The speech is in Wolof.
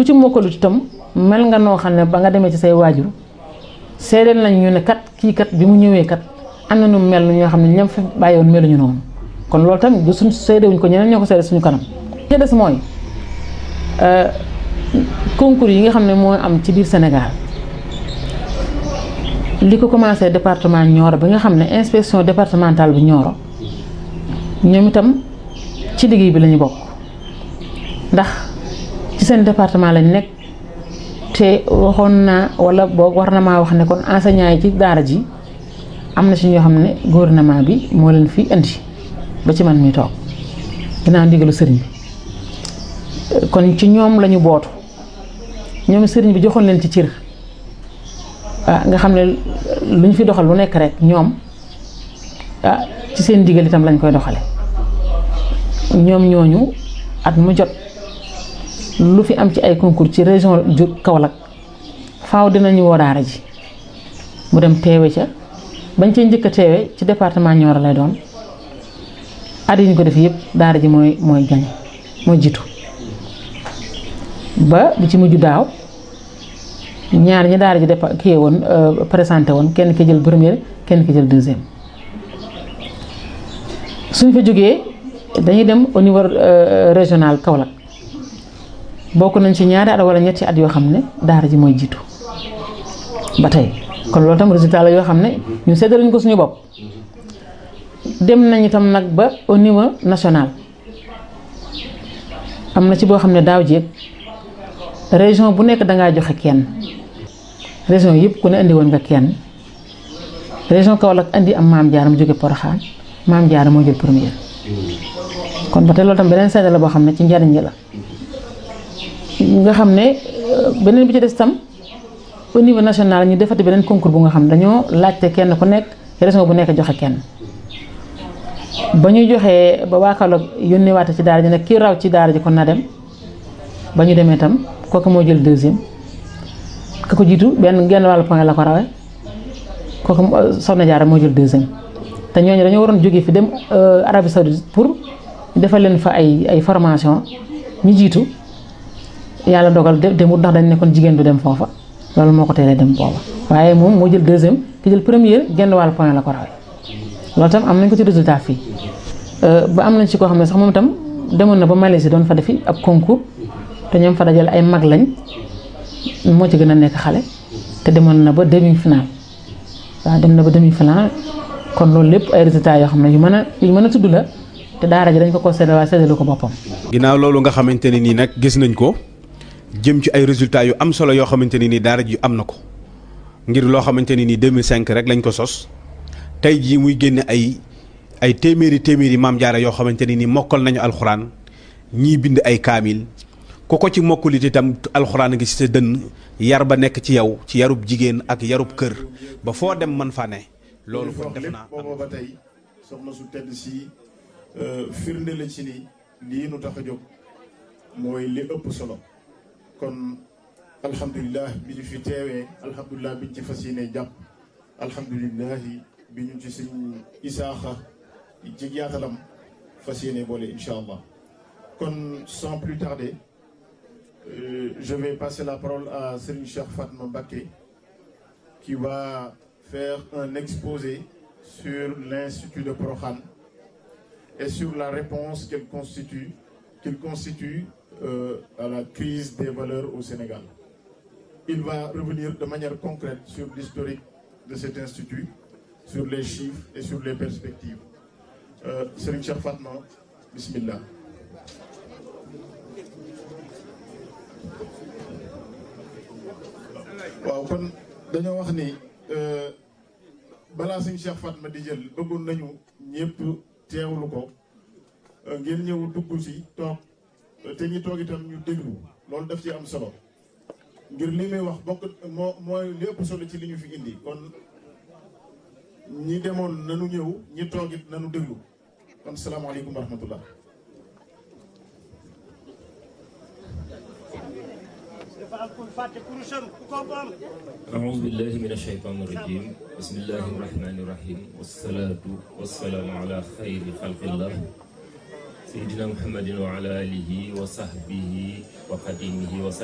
ku ci mokkalut itam mel nga noo xam ne ba nga demee ci say waajur seedeel nañ ñu ne kat kii kat bi mu ñëwee kat am na nu mel ñoo xam ne ñam fi bàyyiwoon meluñu noonu kon loolu tamit du suñ seedewuñ ko ñeneen ñoo ko seede suñu kanam ci des mooy concours yi nga xam ne moo am ci biir Sénégal li ko commencé département Nioro bi nga xam ne inspection départementale bu Nioro ñoom itam ci liggéey bi lañu bokk ndax ci seen département lañ nekk te waxoon naa wala boog war na maa wax ne kon enseignant yi ci daara ji am na ci ñoo xam ne gouvernement bi moo leen fi indi ba ci man mi toog ginnaaw ndigalu sëriñ bi kon ci ñoom lañu bootu ñoom sëriñ bi joxoon leen ci cër ah nga xam ne lu ñu fi doxal lu nekk rek ñoom ah ci seen ndigal itam lañ koy doxale ñoom ñooñu at mu jot lu fi am ci ay concours ci région ju Kaolack faaw dinañu woo daara ji mu dem teewe ca bañ cee njëkk a teewe ci département Nioro lay doon at yi ñu ko def yëpp daara ji mooy mooy gañ mooy jiitu ba bi ci mujj daaw ñaar ñi daara ji def kii woon présenté woon kenn ki jël première kenn ki jël deuxième suñ fa jógee dañuy dem au niveau régional Kaolack bokk nañ ci ñaari at wala ñetti at yoo xam ne daara ji mooy jiitu ba tey kon loolu tam résultat la yoo xam ne ñu seddaluñ ko suñu bopp dem nañ itam nag ba au niveau national am na ci boo xam ne daaw jéeg région bu nekk dangaa joxe kenn région yëpp ku ne indi woon nga kenn région Kaolack indi am maam Diarra mu jóge Porokhane maam Diarra moo jël première kon ba tey loolu tam beneen seede la boo xam ne ci njariñ la nga xam ne beneen bi ci des tam au niveau national ñu defati beneen concours bu nga xam dañoo laajte kenn ku nekk région bu nekk joxe kenn ba ñu joxee ba waa Kaolack yónnee waate ci daara ji nag kii raw ci daara ji kon na dem ba ñu demee tam kooku moo jël deuxième ka ko jiitu benn genn wàllu point la ko rawee kooku Soxna Jaara moo jël deuxième te ñooñu dañoo waroon jógee fi dem Arabie Saoudite pour defal leen fa ay ay formation ñu jiitu yàlla dogal demut ndax dañ ne kon jigéen du dem foofa loolu moo ko teelee dem booba waaye moom moo jël deuxième ki jël première genn wàllu point la ko rawee loolu tam am nañ ko ci résultat fii ba am nañ ci koo xam ne sax moom itam demoon na ba Malaisie doon fa defi ab concours te ñoom fa dajal ay mag lañ moo ci gën a nekk xale te demoon na ba demi final waaw dem na ba demi final kon loolu lépp ay résultats yoo xam ne yu mën a yu mën a tudd la te daara ji dañ ko ko séddale waaye séddalu ko boppam. ginnaaw loolu nga xamante ne nii nag gis nañ ko jëm ci ay résultats yu am solo yoo xamante ne nii daara ji am na ko ngir loo xamante ne nii 2005 rek lañ ko sos tey jii muy génne ay ay téeméeri téeméeri maam jaara yoo xamante ne nii mokkal nañu alxuraan ñii bind ay kaamil. ku ko ci mokkulit itam alxuraan ngi ci sa dënn yar ba nekk ci yow ci yarub jigéen ak yarub kër ba foo dem man fa ne loolu kon def naa booba ba tey soxna su tedd si firnde la ci ni lii nu tax a jóg mooy li ëpp solo kon alhamdulilah bi ñu fi teewee alhamdulilah bi ñu ci fas yéene jàpp alhamdulilah bi ñu ci suñ isaaxa ci yaatalam fas yéene boole incha allah kon sans plus tarder Euh, je vais passer la parole à Serigne Cheikh Fatma Mbacké qui va faire un exposé sur l'Institut de Prokhane et sur la réponse qu'il constitue, qu'il constitue euh, à la crise des valeurs au Sénégal. Il va revenir de manière concrète sur l'historique de cet institut, sur les chiffres et sur les perspectives. Euh, Serigne Cheikh Fatma, bismillah. waaw kon dañoo wax ni balaa suñ Cheikh Fatma di jël bëggoon nañu ñëpp teewlu ko ngeen ñëw dugg ci toog te ñi toog itam ñu déglu loolu daf ci am solo ngir li muy wax bokk moo mooy li ëpp solo ci li ñu fi indi kon ñi demoon nanu ñëw ñi toog it nanu déglu kon salaamaaleykum wa rahmatullah أعوذ بالله من الشيطان الرجيم بسم الله الرحمن الرحيم والصلاة والسلام على خير خلق الله سيدنا محمد وعلى آله وصحبه وقديمه وسلم